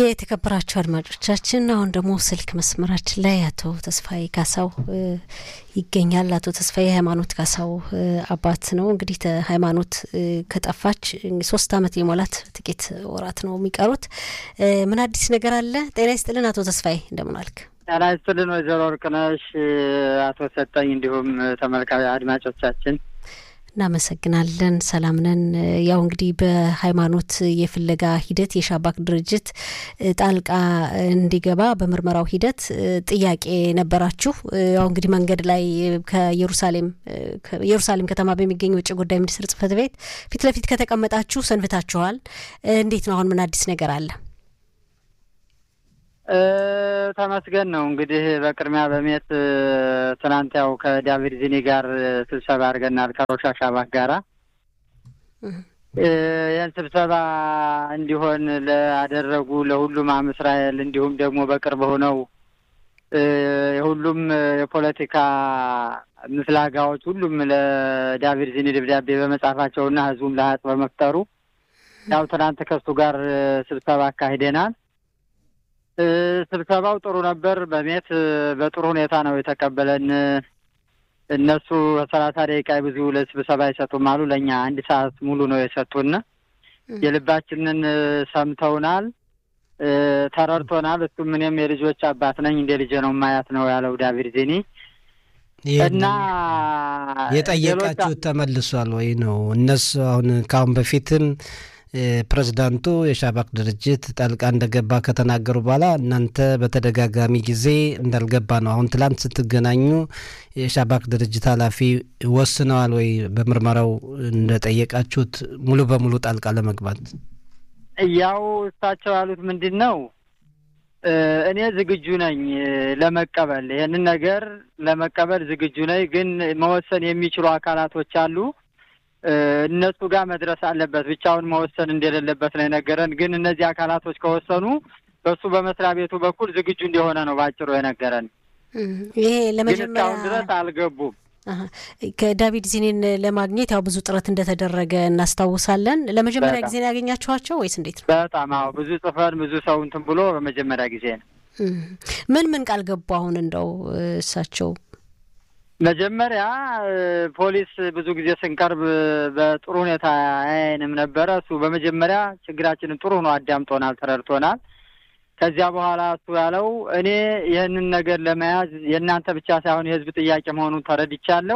የተከበራችሁ አድማጮቻችን አሁን ደግሞ ስልክ መስመራችን ላይ አቶ ተስፋዬ ካሳው ይገኛል። አቶ ተስፋዬ ሃይማኖት ካሳው አባት ነው። እንግዲህ ሃይማኖት ከጠፋች ሶስት ዓመት የሞላት ጥቂት ወራት ነው የሚቀሩት። ምን አዲስ ነገር አለ? ጤና ይስጥልን አቶ ተስፋዬ እንደምን አልክ? ጤና ይስጥልን ወይዘሮ ወርቅነሽ፣ አቶ ሰጠኝ እንዲሁም ተመልካቢ አድማጮቻችን እናመሰግናለን። ሰላም ነን። ያው እንግዲህ በሃይማኖት የፍለጋ ሂደት የሻባክ ድርጅት ጣልቃ እንዲገባ በምርመራው ሂደት ጥያቄ ነበራችሁ። ያው እንግዲህ መንገድ ላይ ከኢየሩሳሌም ኢየሩሳሌም ከተማ በሚገኝ ውጭ ጉዳይ ሚኒስትር ጽሕፈት ቤት ፊት ለፊት ከተቀመጣችሁ ሰንብታችኋል። እንዴት ነው አሁን ምን አዲስ ነገር አለ? ተመስገን ነው እንግዲህ በቅድሚያ በሜት ትናንት ያው ከዳቪድ ዚኒ ጋር ስብሰባ አድርገናል ከሮሻ ሻባክ ጋራ ይህን ስብሰባ እንዲሆን ላደረጉ ለሁሉም አም እስራኤል እንዲሁም ደግሞ በቅርብ ሆነው የሁሉም የፖለቲካ ምፍላጋዎች ሁሉም ለዳቪድ ዚኒ ደብዳቤ በመጻፋቸውና ህዝቡም ለሀጥ በመፍጠሩ ያው ትናንት ከሱ ጋር ስብሰባ አካሂደናል። ስብሰባው ጥሩ ነበር። በሜት በጥሩ ሁኔታ ነው የተቀበለን። እነሱ ሰላሳ ደቂቃ ብዙ ለስብሰባ አይሰጡም አሉ። ለእኛ አንድ ሰዓት ሙሉ ነው የሰጡን። የልባችንን ሰምተውናል፣ ተረድቶናል። እሱም እኔም የልጆች አባት ነኝ እንደ ልጄ ነው ማያት ነው ያለው ዳቪድ ዚኒ እና የጠየቃችሁት ተመልሷል ወይ ነው እነሱ አሁን ከአሁን በፊትም ፕሬዚዳንቱ የሻባክ ድርጅት ጣልቃ እንደገባ ከተናገሩ በኋላ እናንተ በተደጋጋሚ ጊዜ እንዳልገባ ነው። አሁን ትላንት ስትገናኙ የሻባክ ድርጅት ኃላፊ ወስነዋል ወይ በምርመራው እንደጠየቃችሁት ሙሉ በሙሉ ጣልቃ ለመግባት? ያው እሳቸው ያሉት ምንድን ነው፣ እኔ ዝግጁ ነኝ ለመቀበል ይህንን ነገር ለመቀበል ዝግጁ ነኝ፣ ግን መወሰን የሚችሉ አካላቶች አሉ እነሱ ጋር መድረስ አለበት። ብቻውን መወሰን እንደሌለበት ነው የነገረን። ግን እነዚህ አካላቶች ከወሰኑ በሱ በመስሪያ ቤቱ በኩል ዝግጁ እንደሆነ ነው ባጭሩ የነገረን። ይሄ ግን ለመጀመሪያ እስካሁን ድረስ አልገቡም። ከዳቪድ ዚኔን ለማግኘት ያው ብዙ ጥረት እንደተደረገ እናስታውሳለን። ለመጀመሪያ በጣም። ጊዜ ነው ያገኛችኋቸው ወይስ እንዴት ነው? በጣም አዎ፣ ብዙ ጽፈን ብዙ ሰው እንትን ብሎ በመጀመሪያ ጊዜ ነው ምን ምን ቃል ገቡ? አሁን እንደው እሳቸው መጀመሪያ ፖሊስ ብዙ ጊዜ ስንቀርብ በጥሩ ሁኔታ አያየንም ነበረ። እሱ በመጀመሪያ ችግራችንን ጥሩ ሆኖ አዳምጦናል፣ ተረድቶናል። ከዚያ በኋላ እሱ ያለው እኔ ይህንን ነገር ለመያዝ የእናንተ ብቻ ሳይሆን የሕዝብ ጥያቄ መሆኑን ተረድቻለሁ።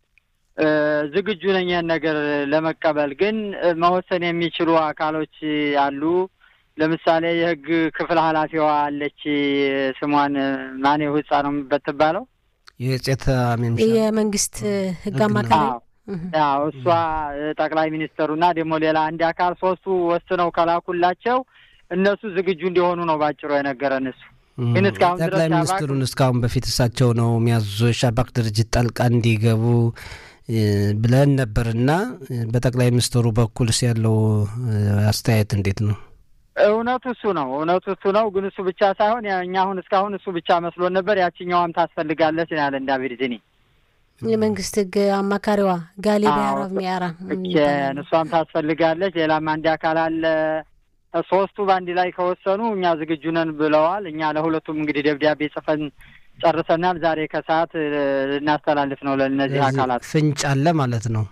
ዝግጁ ነኝ ይህን ነገር ለመቀበል። ግን መወሰን የሚችሉ አካሎች አሉ። ለምሳሌ የሕግ ክፍል ኃላፊዋ አለች። ስሟን ማኔ ህጻ ነው የምትባለው የጸጥታ ሚኒሻ የመንግስት ህግ ህግ አማካሪ አዎ ያው እሷ ጠቅላይ ሚኒስተሩና ደግሞ ሌላ አንድ አካል ሶስቱ ወስነው ከላኩላቸው እነሱ ዝግጁ እንዲሆኑ ነው ባጭሩ የነገረን እሱ። ግን እስካሁን ድረስ ጠቅላይ ሻባክ- ሚኒስትሩን እስካሁን በፊት እሳቸው ነው የሚያዙ የሻባክ ድርጅት ጣልቃ እንዲገቡ እ፣ ብለን ነበርና እ፣ በጠቅላይ ሚኒስትሩ በኩልስ ያለው እ፣ አስተያየት እንዴት ነው? እውነቱ እሱ ነው። እውነቱ እሱ ነው። ግን እሱ ብቻ ሳይሆን ያ- እኛ አሁን እስካሁን እሱ ብቻ መስሎን ነበር። ያችኛዋም ታስፈልጋለች ነው ያለን ዳቪድ ዚኒ። የመንግስት ህግ አማካሪዋ ጋሊ አዎ፣ ቢያራብ ሚያራ እኬን እሷም ታስፈልጋለች። ሌላም አንድ አካል አለ። ሶስቱ በአንድ ላይ ከወሰኑ እኛ ዝግጁ ነን ብለዋል። እኛ ለሁለቱም እንግዲህ ደብዳቤ ጽፈን ጨርሰናል። ዛሬ ከሰዓት እ፣ ልናስተላልፍ ነው ለእነዚህ ስለዚህ አካላት። ፍንጭ አለ ማለት ነው።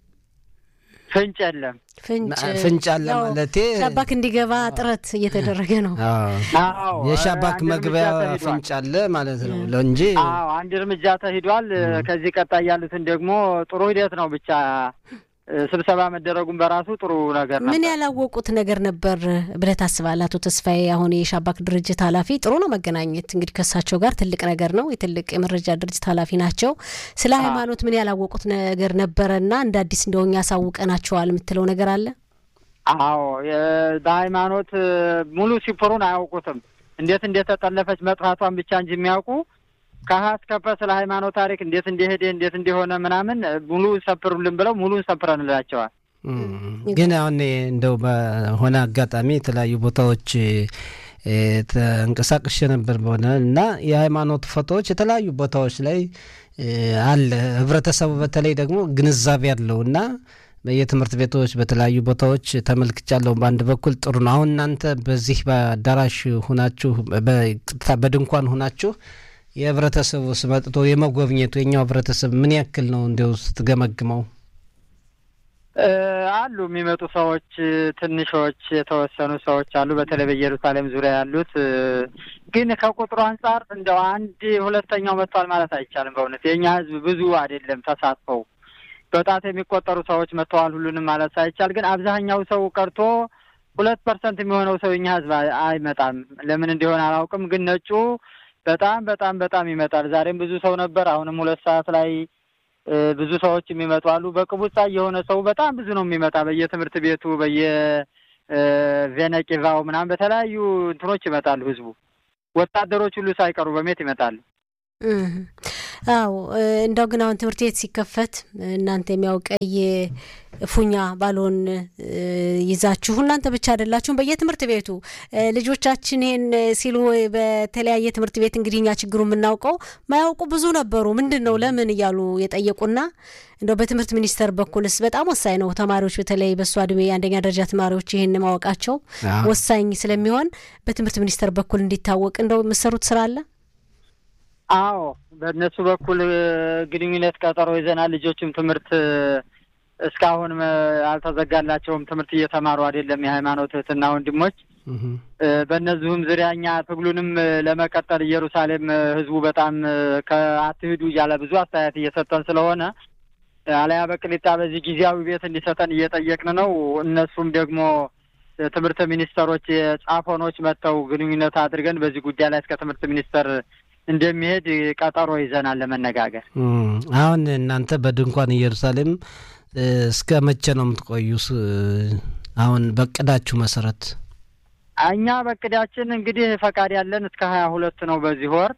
ፍንጭ የለም። ፍንጭ ፍንጭ አለ ያው ማለቴ ሻባክ እንዲገባ ጥረት እየተደረገ ነው። አዎ፣ አዎ የሻባክ አንድ መግቢያ እርምጃ ተሂዷል። ፍንጭ አለ ማለት ነው እንጂ አዎ አንድ እርምጃ ተሂዷል። ከዚህ ቀጣይ ያሉትን ደግሞ ጥሩ ሂደት ነው። ብቻ እ፣ ስብሰባ መደረጉን በራሱ ጥሩ ነገር ነው። ምን ያላወቁት ነገር ነበር ብለህ ታስባለህ አቶ ተስፋዬ? አሁን የሻባክ ድርጅት ኃላፊ ጥሩ ነው መገናኘት እንግዲህ ከእሳቸው ጋር ትልቅ ነገር ነው። የትልቅ የመረጃ ድርጅት ኃላፊ ናቸው። ስለ ሃይማኖት ምን ያላወቁት ነገር ነበረና እንደ አዲስ እንደው እኛ ያሳውቀናቸዋል የምትለው ነገር አለ? አዎ የ- በሃይማኖት እ፣ ሙሉ ሲፕሩን አያውቁትም። እንዴት እንደተጠለፈች መጥፋቷን ብቻ እንጂ የሚያውቁ ከሀ እስከ ፐ ስለ ሃይማኖት ታሪክ እንዴት እንደሄደ እንዴት እንደሆነ ምናምን እ፣ ሙሉ ሰፕሩልን ብለው ሙሉ ሰፕረንላቸዋል። እም፣ ግን አሁን እንደው በሆነ አጋጣሚ የተለያዩ ቦታዎች እ፣ ተንቀሳቅሼ ነበር በሆነ እና የሃይማኖት ፎቶዎች የተለያዩ ቦታዎች ላይ እ፣ አለ። ህብረተሰቡ በተለይ ደግሞ ግንዛቤ ያለው እና በየትምህርት ቤቶች በተለያዩ ቦታዎች ተመልክቻለሁ። በአንድ በኩል ጥሩ ነው። አሁን እናንተ በዚህ በአዳራሽ ሁናችሁ በድንኳን ሁናችሁ የህብረተሰቡ ስመጥቶ የመጎብኘቱ የኛው ህብረተሰብ ምን ያክል ነው እንዲያው ስትገመግመው? አሉ የሚመጡ ሰዎች ትንሾች የተወሰኑ ሰዎች አሉ። በተለይ በኢየሩሳሌም ዙሪያ ያሉት ግን ከቁጥሩ አንጻር እንደው አንድ ሁለተኛው መጥቷል ማለት አይቻልም። በእውነት የእኛ ህዝብ ብዙ አይደለም ተሳትፈው በጣት የሚቆጠሩ ሰዎች መጥተዋል። ሁሉንም ማለት ሳይቻል ግን አብዛኛው ሰው ቀርቶ ሁለት ፐርሰንት የሚሆነው ሰው የኛ ህዝብ አይመጣም። ለምን እንዲሆን አላውቅም። ግን ነጩ በጣም በጣም በጣም ይመጣል። ዛሬም ብዙ ሰው ነበር። አሁንም ሁለት ሰዓት ላይ ብዙ ሰዎች የሚመጡ አሉ። በቅቡጻ የሆነ ሰው በጣም ብዙ ነው የሚመጣ በየትምህርት ቤቱ በየቬነቂቫው ምናምን በተለያዩ እንትኖች ይመጣሉ። ህዝቡ ወታደሮች ሁሉ ሳይቀሩ በሜት ይመጣሉ። አዎ እንደው ግን አሁን ትምህርት ቤት ሲከፈት እናንተ የሚያው ቀይ ፉኛ ባልሆን ይዛችሁ እናንተ ብቻ አይደላችሁም። በየትምህርት ቤቱ ልጆቻችን ይሄን ሲሉ በተለያየ ትምህርት ቤት እንግዲህ እኛ ችግሩ የምናውቀው ማያውቁ ብዙ ነበሩ። ምንድን ነው ለምን እያሉ የጠየቁና እንደው በትምህርት ሚኒስቴር በኩልስ በጣም ወሳኝ ነው። ተማሪዎች በተለይ በእሷ እድሜ የአንደኛ ደረጃ ተማሪዎች ይህን ማወቃቸው ወሳኝ ስለሚሆን በትምህርት ሚኒስቴር በኩል እንዲታወቅ እንደው የምሰሩት ስራ አለ? አዎ በእነሱ በኩል ግንኙነት ቀጠሮ ይዘናል። ልጆችም ትምህርት እስካሁን አልተዘጋላቸውም። ትምህርት እየተማሩ አይደለም። የሃይማኖት እህትና ወንድሞች በእነዚሁም ዙሪያ እኛ ትግሉንም ለመቀጠል ኢየሩሳሌም ህዝቡ በጣም ከአትሂዱ እያለ ብዙ አስተያየት እየሰጠን ስለሆነ አለያ በቅሊጣ በዚህ ጊዜያዊ ቤት እንዲሰጠን እየጠየቅን ነው። እነሱም ደግሞ ትምህርት ሚኒስተሮች የጻፎኖች መጥተው ግንኙነት አድርገን በዚህ ጉዳይ ላይ እስከ ትምህርት ሚኒስተር እንደሚሄድ ቀጠሮ ይዘናል ለመነጋገር። አሁን እናንተ በድንኳን ኢየሩሳሌም እስከ መቼ ነው የምትቆዩስ? አሁን በቅዳችሁ መሰረት እኛ በቅዳችን እንግዲህ ፈቃድ ያለን እስከ ሀያ ሁለት ነው በዚህ ወር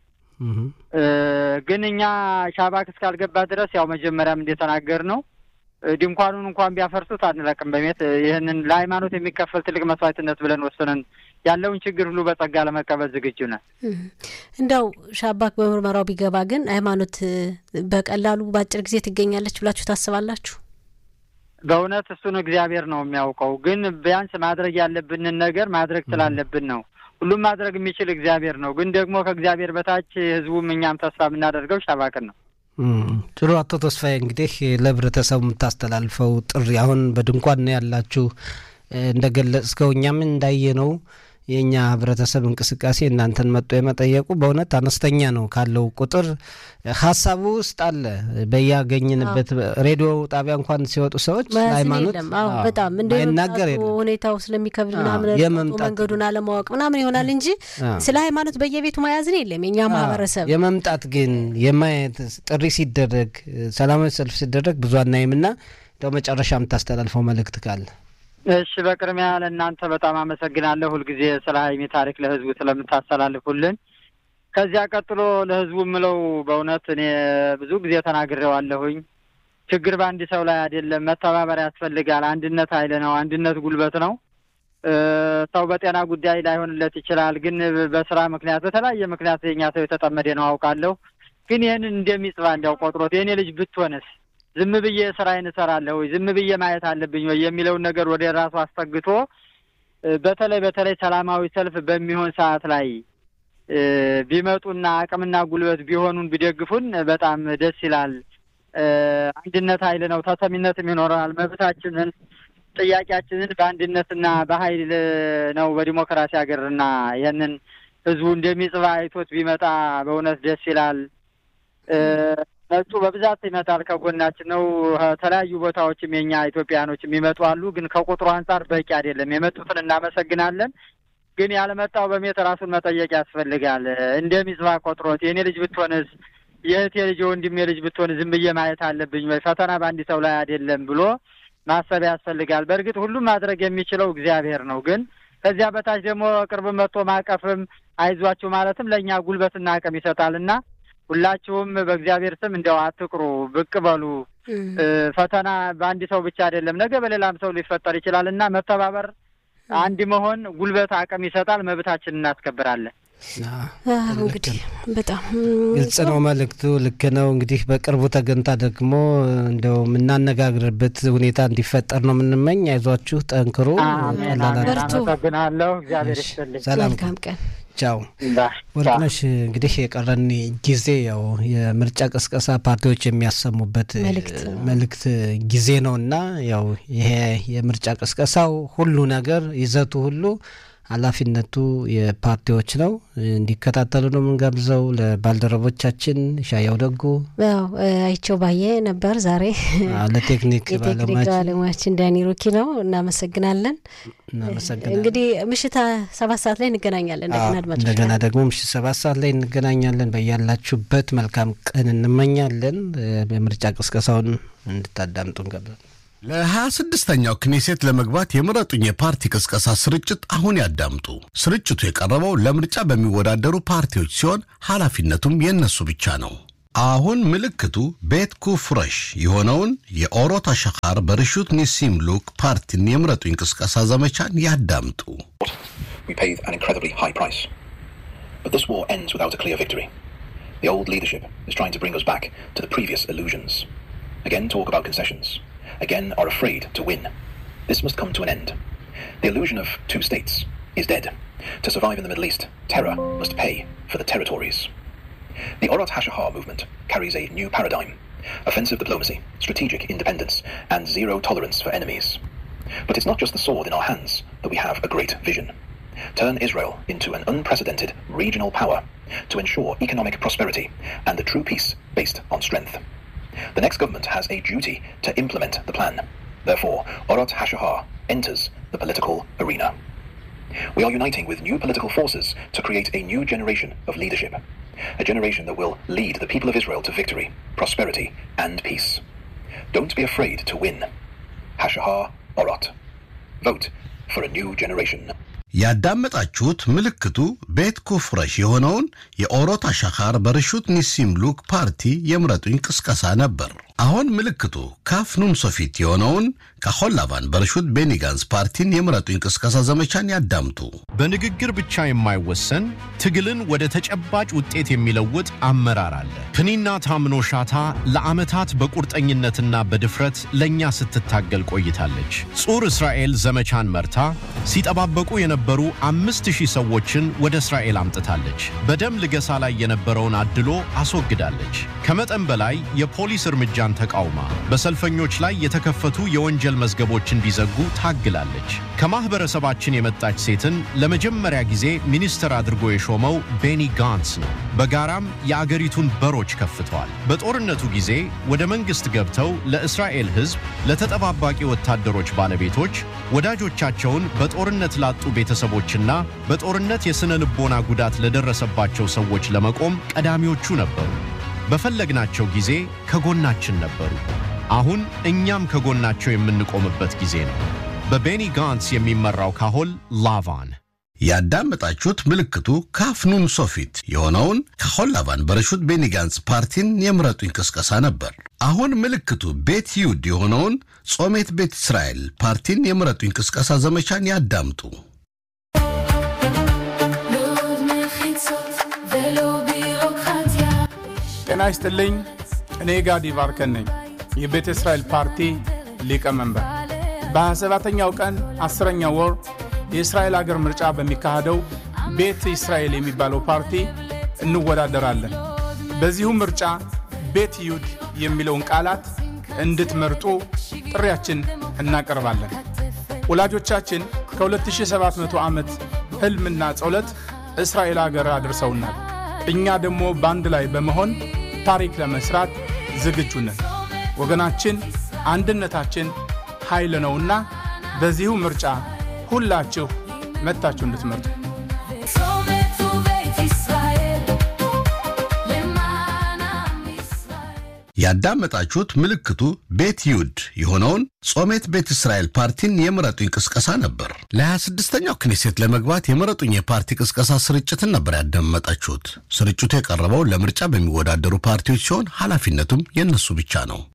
ግን እኛ ሻባክ እስካልገባ ድረስ ያው መጀመሪያም እንደተናገር ነው ድንኳኑን እንኳን ቢያፈርሱት አንለቅም በሜት ይህንን ለሃይማኖት የሚከፈል ትልቅ መስዋዕትነት ብለን ወስነን ያለውን ችግር ሁሉ በጸጋ ለመቀበል ዝግጁ ነን። እንደው ሻባክ በምርመራው ቢገባ ግን ሃይማኖት በቀላሉ በአጭር ጊዜ ትገኛለች ብላችሁ ታስባላችሁ? በእውነት እሱን እግዚአብሔር ነው የሚያውቀው። ግን ቢያንስ ማድረግ ያለብንን ነገር ማድረግ ስላለብን ነው። ሁሉም ማድረግ የሚችል እግዚአብሔር ነው። ግን ደግሞ ከእግዚአብሔር በታች ህዝቡም እኛም ተስፋ የምናደርገው ሻባክን ነው። ጥሩ አቶ ተስፋዬ እንግዲህ ለህብረተሰቡ የምታስተላልፈው ጥሪ አሁን በድንኳን ነው ያላችሁ እንደገለጽከው እኛም እንዳየ ነው የእኛ ህብረተሰብ እንቅስቃሴ እናንተን መጥቶ የመጠየቁ በእውነት አነስተኛ ነው ካለው ቁጥር ሀሳቡ ውስጥ አለ። በያገኝንበት ሬዲዮ ጣቢያ እንኳን ሲወጡ ሰዎች ሃይማኖት በጣም አይናገር እንደ ወጣቱ ሁኔታው ስለሚከብድ መንገዱን አለማወቅ ምናምን ይሆናል እንጂ ስለ ሃይማኖት በየቤቱ መያዝን የለም። የእኛ ማህበረሰብ የመምጣት ግን የማየት ጥሪ ሲደረግ ሰላማዊ ሰልፍ ሲደረግ ብዙ አናይምና እንደው መጨረሻ የምታስተላልፈው መልእክት ካለ እሺ በቅድሚያ ለእናንተ በጣም አመሰግናለሁ። ሁልጊዜ ስለ ሀይሚ ታሪክ ለህዝቡ ስለምታስተላልፉልን። ከዚያ ቀጥሎ ለህዝቡ የምለው በእውነት እኔ ብዙ ጊዜ ተናግሬዋለሁኝ። ችግር በአንድ ሰው ላይ አይደለም፣ መተባበር ያስፈልጋል። አንድነት ኃይል ነው። አንድነት ጉልበት ነው። ሰው በጤና ጉዳይ ላይሆንለት ይችላል፣ ግን በስራ ምክንያት በተለያየ ምክንያት የኛ ሰው የተጠመደ ነው አውቃለሁ። ግን ይህንን እንደሚጽባ እንዲያው ቆጥሮት የእኔ ልጅ ብትሆንስ ዝም ብዬ ስራዬን እሰራለሁ ወይ ዝም ብዬ ማየት አለብኝ ወይ የሚለውን ነገር ወደ ራሱ አስጠግቶ በተለይ በተለይ ሰላማዊ ሰልፍ በሚሆን ሰዓት ላይ ቢመጡና አቅምና ጉልበት ቢሆኑን ቢደግፉን በጣም ደስ ይላል። አንድነት ኃይል ነው፣ ተሰሚነትም ይኖረናል። መብታችንን ጥያቄያችንን በአንድነትና በኃይል ነው በዲሞክራሲ ሀገርና ይህንን ህዝቡ እንደሚጽባ አይቶት ቢመጣ በእውነት ደስ ይላል። ነጩ በብዛት ይመጣል፣ ከጎናችን ነው። ከተለያዩ ቦታዎችም የኛ ኢትዮጵያኖች የሚመጡ አሉ። ግን ከቁጥሩ አንጻር በቂ አይደለም። የመጡትን እናመሰግናለን። ግን ያልመጣው በሜት ራሱን መጠየቅ ያስፈልጋል። እንደሚጽባ ቆጥሮት የእኔ ልጅ ብትሆንስ፣ የእህቴ ልጅ የወንድሜ ልጅ ብትሆን ዝም ብዬ ማየት አለብኝ ወይ? ፈተና በአንድ ሰው ላይ አይደለም ብሎ ማሰብ ያስፈልጋል። በእርግጥ ሁሉም ማድረግ የሚችለው እግዚአብሔር ነው። ግን ከዚያ በታች ደግሞ ቅርብ መጥቶ ማቀፍም አይዟችሁ ማለትም ለእኛ ጉልበትና አቅም ይሰጣልና ሁላችሁም በእግዚአብሔር ስም እንደው አትቅሩ፣ ብቅ በሉ። ፈተና በአንድ ሰው ብቻ አይደለም፣ ነገ በሌላም ሰው ሊፈጠር ይችላል እና መተባበር፣ አንድ መሆን ጉልበት፣ አቅም ይሰጣል። መብታችን እናስከብራለን። እንግዲህ በጣም ግልጽ ነው መልእክቱ፣ ልክ ነው። እንግዲህ በቅርቡ ተገንታ ደግሞ እንደው የምናነጋግርበት ሁኔታ እንዲፈጠር ነው የምንመኝ። አይዟችሁ፣ ጠንክሩ። አመሰግናለሁ። እግዚአብሔር ይስጥልኝ። ሰላም፣ መልካም ቀን። ቻው። ወርቅነሽ፣ እንግዲህ የቀረን ጊዜ ያው የምርጫ ቅስቀሳ ፓርቲዎች የሚያሰሙበት መልእክት ጊዜ ነው እና ያው ይሄ የምርጫ ቅስቀሳው ሁሉ ነገር ይዘቱ ሁሉ ኃላፊነቱ የፓርቲዎች ነው። እንዲከታተሉ ነው የምንጋብዘው። ለባልደረቦቻችን ሻያው ደጉ፣ ያው አይቸው ባየ ነበር ዛሬ ለቴክኒክ የቴክኒክ ባለሙያችን ዳኒ ሩኪ ነው። እናመሰግናለን። እናመሰግናለን። እንግዲህ ምሽት ሰባት ሰዓት ላይ እንገናኛለን። እንደገና አድማጮች እንደገና ደግሞ ምሽት ሰባት ሰዓት ላይ እንገናኛለን። በያላችሁበት መልካም ቀን እንመኛለን። የምርጫ ቅስቀሳውን እንድታዳምጡ እንጋብዛለን። ለሀያ ስድስተኛው ክኔሴት ለመግባት የምረጡኝ የፓርቲ ቅስቀሳ ስርጭት አሁን ያዳምጡ። ስርጭቱ የቀረበው ለምርጫ በሚወዳደሩ ፓርቲዎች ሲሆን ኃላፊነቱም የእነሱ ብቻ ነው። አሁን ምልክቱ ቤት ኩፍረሽ የሆነውን የኦሮት አሸኻር በርሹት ኒሲም ሉክ ፓርቲን የምረጡኝ ቅስቀሳ ዘመቻን ያዳምጡ። We paid an incredibly high price. But this war ends without a clear victory. The old leadership is trying to bring us back to the previous illusions. Again, talk about concessions. Again, are afraid to win. This must come to an end. The illusion of two states is dead. To survive in the Middle East, terror must pay for the territories. The Orat Hashahar movement carries a new paradigm offensive diplomacy, strategic independence, and zero tolerance for enemies. But it's not just the sword in our hands that we have a great vision. Turn Israel into an unprecedented regional power to ensure economic prosperity and a true peace based on strength. The next government has a duty to implement the plan. Therefore, Orat Hashahar enters the political arena. We are uniting with new political forces to create a new generation of leadership, a generation that will lead the people of Israel to victory, prosperity, and peace. Don't be afraid to win. Hashahar Orat. Vote for a new generation. ያዳመጣችሁት ምልክቱ ቤት ኩፍረሽ የሆነውን የኦሮት አሻኻር በርሹት ኒሲም ሉክ ፓርቲ የምረጡኝ ቅስቀሳ ነበር። አሁን ምልክቱ ካፍ ኑን ሶፊት የሆነውን ካሆላቫን በርሹት ቤኒጋንስ ፓርቲን የምረጡኝ ቅስቀሳ ዘመቻን ያዳምጡ። በንግግር ብቻ የማይወሰን ትግልን ወደ ተጨባጭ ውጤት የሚለውጥ አመራር አለ። ፕኒና ታምኖ ሻታ ለዓመታት በቁርጠኝነትና በድፍረት ለእኛ ስትታገል ቆይታለች። ጹር እስራኤል ዘመቻን መርታ ሲጠባበቁ የነበሩ አምስት ሺህ ሰዎችን ወደ እስራኤል አምጥታለች። በደም ልገሳ ላይ የነበረውን አድሎ አስወግዳለች። ከመጠን በላይ የፖሊስ እርምጃን ተቃውማ በሰልፈኞች ላይ የተከፈቱ የወንጀል መዝገቦች እንዲዘጉ ታግላለች። ከማኅበረሰባችን የመጣች ሴትን ለመጀመሪያ ጊዜ ሚኒስትር አድርጎ የሾመው ቤኒ ጋንስ ነው። በጋራም የአገሪቱን በሮች ከፍተዋል። በጦርነቱ ጊዜ ወደ መንግሥት ገብተው ለእስራኤል ሕዝብ፣ ለተጠባባቂ ወታደሮች ባለቤቶች፣ ወዳጆቻቸውን በጦርነት ላጡ ቤተሰቦችና በጦርነት የሥነ ልቦና ጉዳት ለደረሰባቸው ሰዎች ለመቆም ቀዳሚዎቹ ነበሩ። በፈለግናቸው ጊዜ ከጎናችን ነበሩ። አሁን እኛም ከጎናቸው የምንቆምበት ጊዜ ነው። በቤኒ ጋንስ የሚመራው ካሆል ላቫን ያዳመጣችሁት ምልክቱ ካፍኑን ሶፊት የሆነውን ካሆላቫን በረሹት ቤኒጋንስ ፓርቲን የምረጡኝ ቅስቀሳ ነበር። አሁን ምልክቱ ቤት ይሁድ የሆነውን ጾሜት ቤት እስራኤል ፓርቲን የምረጡኝ ቅስቀሳ ዘመቻን ያዳምጡ። ጤና ይስጥልኝ። እኔ ጋዲ ባርከን ነኝ፣ የቤተ እስራኤል ፓርቲ ሊቀመንበር። በ27ተኛው ቀን አስረኛው ወር የእስራኤል አገር ምርጫ በሚካሄደው ቤት እስራኤል የሚባለው ፓርቲ እንወዳደራለን። በዚሁ ምርጫ ቤት ይሁድ የሚለውን ቃላት እንድትመርጡ ጥሪያችን እናቀርባለን። ወላጆቻችን ከ2700 ዓመት ሕልምና ጸሎት እስራኤል አገር አድርሰውናል። እኛ ደግሞ በአንድ ላይ በመሆን ታሪክ ለመስራት ዝግጁ ነን። ወገናችን አንድነታችን ኃይል ነውና በዚሁ ምርጫ ሁላችሁ መጥታችሁ እንድትመርጡ ያዳመጣችሁት ምልክቱ ቤት ይሁድ የሆነውን ጾሜት ቤት እስራኤል ፓርቲን የምረጡኝ ቅስቀሳ ነበር። ለ26ኛው ክኔሴት ለመግባት የምረጡኝ የፓርቲ ቅስቀሳ ስርጭትን ነበር ያዳመጣችሁት። ስርጭቱ የቀረበው ለምርጫ በሚወዳደሩ ፓርቲዎች ሲሆን ኃላፊነቱም የእነሱ ብቻ ነው።